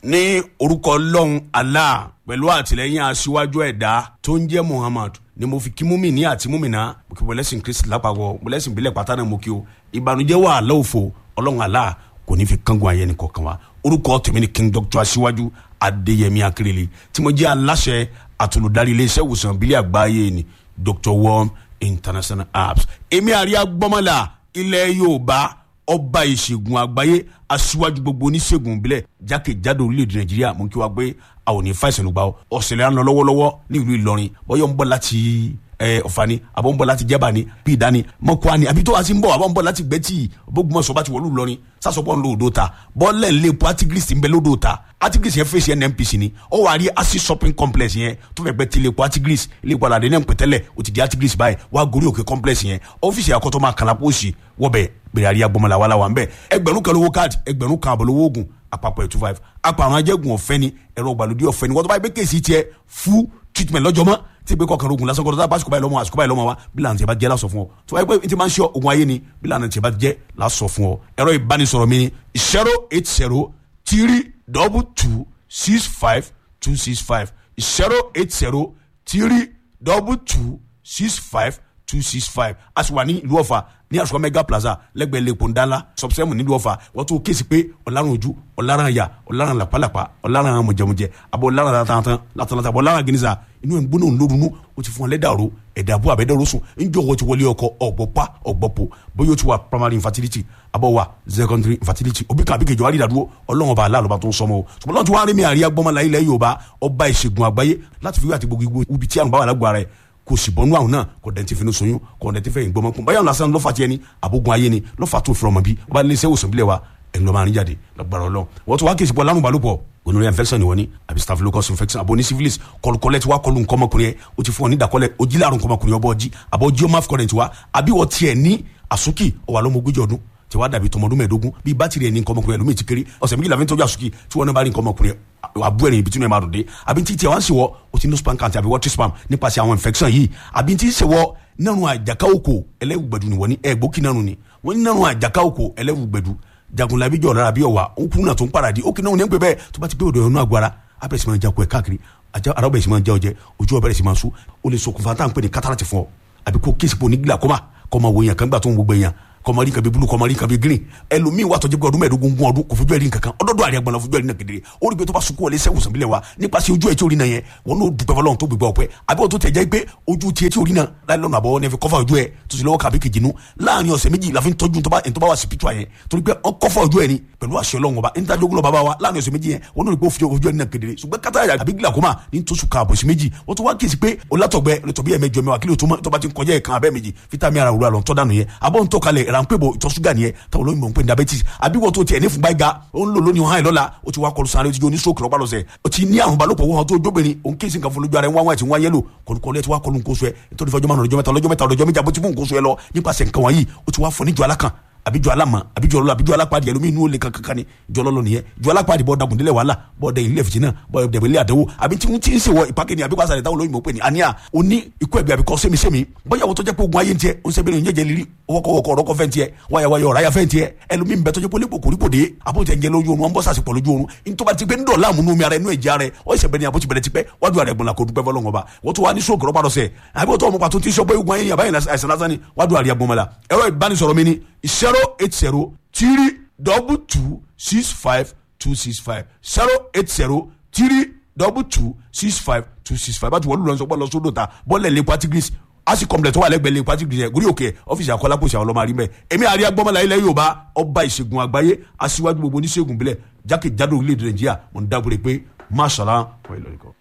ní orúkọ ọlọ́run allah pẹ̀lú àtìlẹ́yìn aṣíwájú ẹ̀dá tó ń jẹ́ muhammad ni mo fi kí múmi ní àti múmìnà mo kí bọ́lẹ́sìn kristi lápapọ̀ bọ́lẹ́sìn ìbílẹ̀ pátá náà mo kí o ìbànújẹ́ wà lọ́wọ́fọ̀ ọlọ́run allah kò ní fi kángun ayé nìkan kan wa orúkọ tèmi ni king doctor aṣíwájú adéyẹmí akérèlé tí mo jẹ́ aláṣẹ àtolùdarí iléeṣẹ́ ìwòsàn ìbílẹ̀ àgbáyé ni dr worm international apps èmi àríyá gbọ́mọlá ilẹ̀ yorùbá ọba ìṣègùn àgbáyé aṣíwájú gbogbo oníṣègùn ìbílẹ̀ jákèjádò orílẹ̀-èdè nàìjíríà mú kí wá gbé àwọn òní fàìsàn ló gbà ọ́ ọ̀sẹ̀lẹ̀ à ń lọ lọ́wọ́lọ́wọ́ ní ìlú ìlọrin bọ́yọ̀ ń bọ̀ láti ọ̀fani àbọ̀ ń bọ̀ láti jẹ́bà ni bí ìdání mọ́kúá ni àbí tó wá sí ń bọ̀ àbọ̀ ń bọ̀ láti gbẹ́tì bógunmọ̀sọ̀ bá ti wọ̀lú ìlọrin sásọpọ̀ ń lo odò ta bọ́ọ̀lẹ̀ ń lé epo artigris ń bẹ lódò ta artigris yẹn fèsì nnpc ni ó wà á rí acid shopping complex yẹn tó fẹ́ gbẹ́ ti lè epo artigris ilé ìpàdé àdé náà ń pẹ̀tẹ́lẹ̀ ó ti di artigris báyìí wá gorí òkè complex yẹn ọ́fíìsì àkọ́tọ́ máa kàlà pósì wọ́bẹ̀ gbèrè àríyá gbọmọlá wàhálà wà ń bẹ̀ ẹgbẹ̀rún kan lówó káàdì ẹgbẹ̀rún kan àbọ̀ lówó oògùn àpapọ̀ ẹ̀ two five apá àwọn ajẹ́gun ọ̀fẹ́ ni ẹ̀rọ ìgbàlódé ọ̀fẹ́ ni wọ́n tó bá yẹ pé kéèsì tiẹ̀ fún treatment lọ́jọ́ mọ́ tí ìgbé kọkànlá ogun lásán kọ́ńtà báṣukú báyìí lọ́mọ àṣukú báyìí lọ́mọ wa bí lànà tí a bá jẹ́ lásọ fún ọ tó wáyé pé n ti máa ń ṣe ogun ayé ni bí lànà tí a bá jẹ́ lásọ fún ọ ẹ̀rọ ìbánisọ̀rọ̀ mi ni zero eight zero three double two six five two six five zero eight zero three double two six five two six five a sì wà ní ìlú ọ̀fà ní àṣùkọ́ mega plaza lẹ́gbẹ̀ẹ́ lẹ́kọ̀ọ́ ńdálá sọ̀bùsẹ́mù nílùú ọ̀fà wọ́n tún kéésì pé ọ̀làrùn ojú ọ̀làrùn àyà ọ̀làrùn làpálàpá ọ̀làrùn mọ̀jẹ̀mọ̀jẹ̀ àbọ̀ ọ̀làrùn látàntàn látàntàn àbọ̀ ọ̀làrùn gínísà inú ẹ̀ ń gbóná ńlórunú o ti fún wọn lẹ́dàrú ẹ̀dàbú àbẹ̀dẹ̀rọ̀ sùn ńjọ́ wọ́n ti wọlé ọkọ ọ̀gbọ̀pá ọ̀gbọ̀pọ̀ bóyá o ti wà primary infertility àbọ̀ wà secondary infertility òbí kan àbíkejì wà rí ìdádúró ọlọ́run ọba aláàlọ́ba tó ń sọmọ o ṣùgbọ́n lọ́n ti wá rí mi àríyá gbọ́mọlá ilẹ̀ yorùbá ọba ìṣègùn àgbáyé láti fi wí àti gbogbo ibi tí àrùn bá wà lágbára rẹ̀ kò sì bọ́nú àwọn náà kò dẹ̀ ti fi ní soyún kò dẹ̀ ti fẹ́ ìgbọ́mọ kún báyọ̀ lásán lọ́fà tiẹ̀ ni àbógun ayé ni lọ́fà tó fìrọ̀mọ́ bí wọ́n bá lé iṣẹ́ òsùn bílẹ̀ wa ẹ̀ ń lọ́ máa ń jáde lọ́gbàrá ọlọ́ wọ́n tún wá kí ìsìnkú ọlárùn balùpọ̀ gonorrhea infection ni wọ́n ní àbí staphylococcus infection àbò ní syphilis kọlùkọlẹ̀ tí wàá kọlù nǹkan ọmọkùnrin yẹn o ti fún ọ ní ìdàkọlẹ̀ o jí láàrùn nǹkan ọmọkùnrin ọbọ̀ ọjí àbọ̀ ọjí ọmọ afcurrent wa àbí wọ́n tiẹ̀ ní àsúkì ọwà lọ́mọ ogójì ọdún tí wàá dàbí tọmọdún mẹ́ẹ̀ẹ́dógún bíi bátìrì ẹni nǹkan ọmọkùnrin ẹlòmíì ti kéré ọ̀sẹ̀ méjìlá fi ń tọ́jú àsúkì tí wọ́n náà bá rí nǹkan ọmọkùnrin àbú ẹ̀rìn ibi tí wọ́n máa dòde àbí tí tiẹ̀ wá ń ṣèwọ́ o ti ní spam count àbí water spam nípasẹ̀ àwọn infection yìí àbí tí ń ṣèwọ́ nínú àjàká òkò ẹlẹ́wùgbẹ̀dù ni wọ́n ní ẹ̀gbókì náà ni wọ́n ní nínú àjàká òkò ẹlẹ́wùgbẹ̀dù jagunlabi jọ̀ lára bí ọ̀wà òkú náà tó ń paradì ó kì náà ní pẹ́ bẹ́ẹ̀ tó bá ti pé odò ẹ̀rọ agbára abẹ́rẹ́ sì máa jakun ẹ̀ káàkiri ara ọbẹ̀ sì máa jẹ́ ọjẹ́ ojú ọbẹ̀ sì máa sú ó lè ṣokùnfà tá à ń pè ní kátàràtì fún ọ àbí kó kéèsì pò ní glaucoma kọ́ máa wo èèyàn kan gbà tó ń gbogbo èèyàn kọmọrí kan bí bulu kọmọrí kan bí green ẹlòmíì wà tọjú pé ọdún mẹ́ẹ̀ẹ́dógún gún ọdún kò fojú ẹrí nǹkan kan ọdọọdọ àríyá gbọnà fojú ẹrí náà kedere ó rí pé tó bá sunkún wọlé sẹwùn sàbílẹ wa nípasẹ̀ ojú ẹ tí orí náà yẹn wọn n'o dúpẹ́ fọlọ́run tó gbégbá ọpẹ́ àbí wọn tó tẹ̀ jẹ́ pé ojú tiẹ̀ tí orí náà láì lọ́nà àbọ̀ nẹ́fẹ̀ kọ́fà ojú ẹ tó sì lọ́wọ́ kàbí kejì nu láàrin ọ̀sẹ̀ méjì la fi ń tọ́jú tó bá wà spiritual yẹn torí pé ọ kọ́fà ojú ẹ ni pẹ̀lú àṣẹ ọlọ́run ọba níta jogun lọ bàbá wa láàrin ọ̀sẹ̀ méjì yẹn wọn n'o rí pé ó fi ojú ẹ ní náà kedere ṣùgbọ́n kátà àbí glaucoma ní tó sùn káàbọ̀ sí méjì wọ́n tó wá kíyèsí pé olátọ̀gbẹ́ lọ́tọ̀bí ẹ̀ mẹ́jọ mẹ́wàá kí ló tó bá ti ń kọjá ẹ̀ kan abẹ́ méjì fítàmì ara òwúrọ̀ àlọ́ tọ́ dànù yẹn abọ́ ń tọ́ kalẹ̀ ránpẹ́ bọ̀ ìtọ̀ ṣúgà nìyẹn táwọn olóyìnbó ń pè ní diabetes àbí wọ́n tó tiẹ̀ ní fúnba ìga ó ń lò lónìí hàn lọ́la ó ti wá kọlu sáré ó ti jó ní stroke lọ́pàá lọ́sẹ̀ ó ti ní àrùn balòpọ̀ wọn tó jóbìnrin òun kéésì nǹkan fún lójú ara ẹ̀ ń wá wọn àti wọn yẹlò kọlùkọlù ẹ̀ ti wá kọlu nǹkan oṣù ẹ̀ nítorí fọjọ́ márùn ọjọ́ mẹ́ta ọlọ́jọ́ mẹ́ta ọlọ́jọ́ méjì àbótí fún nǹkan oṣù ẹ̀ lọ nípasẹ̀ nǹkan wọ̀nyí ó ti wá fọ níjọ alákan àbí jọ alama àbí jọ ọlọ àbí jọ alápàdé ẹlòmíín inú olè kankan ni jọ ọlọlọ nìyẹn jọ alápàdé bọ dagun délẹ wàhálà bọ dẹ ilé fìtínà bọ dẹbẹ ilé àdánwò àbí tí wọn ti ń sèwọ ìpàkẹ́ ni àbí wàásà rẹ táwọn olóyìnbó pè ní àníyà o ní ikú ẹgbẹ àbí kọ sẹmisẹmi bóyá wọ́n tó jẹ́ pé ogun ayé ń tiẹ̀ o ń sẹ́bẹ̀rẹ̀ ìyẹ́jẹ̀ lírí wọ́kọ̀wọ́kọ̀ ọ̀rọ̀kọ̀ fẹ́ ń tiẹ̀ wáyàwáyà ọ̀ráyà fẹ́ ń tiẹ̀ ẹlòmíín bẹ tó jẹ́ pé olébò kòríkò dé àbótẹ́ ń jẹ lójú oorun wọn bọ́ sàṣepọ̀ lójú oorun nítorí ti pé ń dọ̀la àmúnú mi ara inú ẹ̀jẹ̀ ara ẹ̀ ọ̀ ìṣẹ̀bẹ̀ ni àbótí bẹ̀rẹ̀ ti pẹ́ wájú àrẹ̀ gbọ̀nla kò dúpẹ́ fọlọ́ngọ̀ bá wọ́n tó wá ní sóògùn rọ́pàá lọ́sẹ̀ àbí wọ́n tó ọmọ pàtó tí sọ pé ogun ayé yàbá yẹn àìsàn lásán ni wájú àrẹ̀ gbọ̀nmọ́la ẹ̀rọ ìbánisọ̀rọ̀ mi ni zero eight zero three double two six five two six five zero eight zero three double two six five two six five bá ti wọ́n lù lọ́sọ̀ bọ́ lọ sódò ta bọ́ọ̀lẹ̀ lè patigris asi complex tó wà lẹ́gbẹ̀ẹ́ lè patigris yẹn gúrí òkè ọ́fíìsì àkọlápòsì àwọn ọlọ́mọ àrímẹ̀ èmi àríyá gbọ́mọlá ilẹ̀ yorùbá ọba ìṣègùn àgbáyé aṣíwájú gbogbo oníṣègùn bílẹ̀ jákèjádò orílẹ̀-èdè nàìjíríà mo ń dábòrè pé máṣàlá wọ́n ìlọrin kan.